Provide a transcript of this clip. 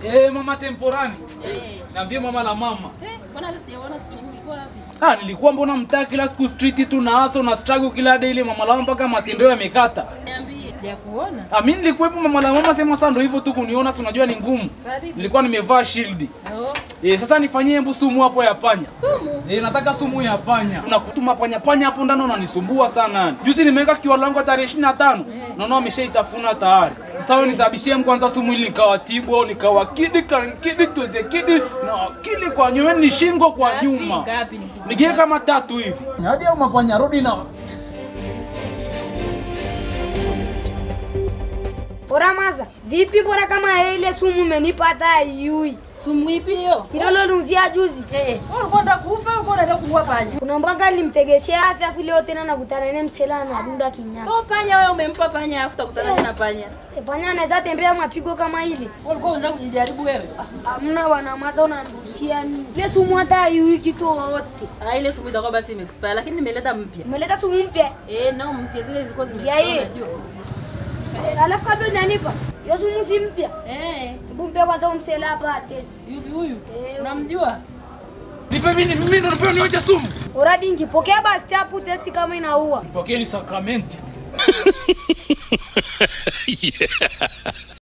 Eh, mama temporani. Eh. Niambie mama la mama. Eh, mbona leo sijaona siku nyingi ulikuwa wapi? Ah, nilikuwa mbona mtaa kila siku street tu na hustle na struggle kila day ile mama la mama mpaka masindo yamekata. Niambie. Sijakuona. Ah, mimi nilikuwepo mama la mama sema sasa ndio hivyo tu kuniona si unajua ni ngumu. Karibu. Nilikuwa nimevaa shield. Oh. Eh, sasa nifanyie hebu sumu hapo ya panya. Sumu. Eh, nataka sumu ya panya. Unakutuma panya panya hapo ndani unanisumbua sana. Juzi nimeweka kiwa langu tarehe 25. Naona wameshaitafuna tayari. Sasa wewe nitabishie kwanza sumu ili nikawatibu au nikawakidi kankidi tuze kidi na akili kwa nyuma ni shingo kwa Ngapi? nyuma. Ngapi ni? Nigie kama tatu hivi. Hadi au mapanya rudi na Bora maza, vipi bora kama ile sumu umenipa hata yui. Sumu ipi hiyo? Kilolo nuzia juzi. Eh, wewe unakwenda kufa au unaenda kuua panya? Kuna mbanga nilimtegeshea afya afu leo tena nakutana naye msela na dunda kinyama. So panya wewe umempa panya afu utakutana na panya. E, panya anaweza tembea mapigo kama ile. Wewe ulikuwa unataka kujijaribu wewe? Hamna bwana maza unanirushia nini? Ile sumu hata yui kitu wote. Ah, ile sumu itakuwa basi imeexpire lakini nimeleta mpya. Umeleta sumu mpya. Eh, nao mpya zile zilikuwa Ya zimechukua hii. unajua. E, alafu kabla hujanipa, hiyo sumu si mpya. Eh, Hebu mpe kwanza umsela hapa atezi. yupi huyu? Eh, Unamjua? Nipe mimi mimi ndo nipewe nioche sumu. Uradi ngipokea basi tapu testi kama inaua. Pokeeni sakramenti.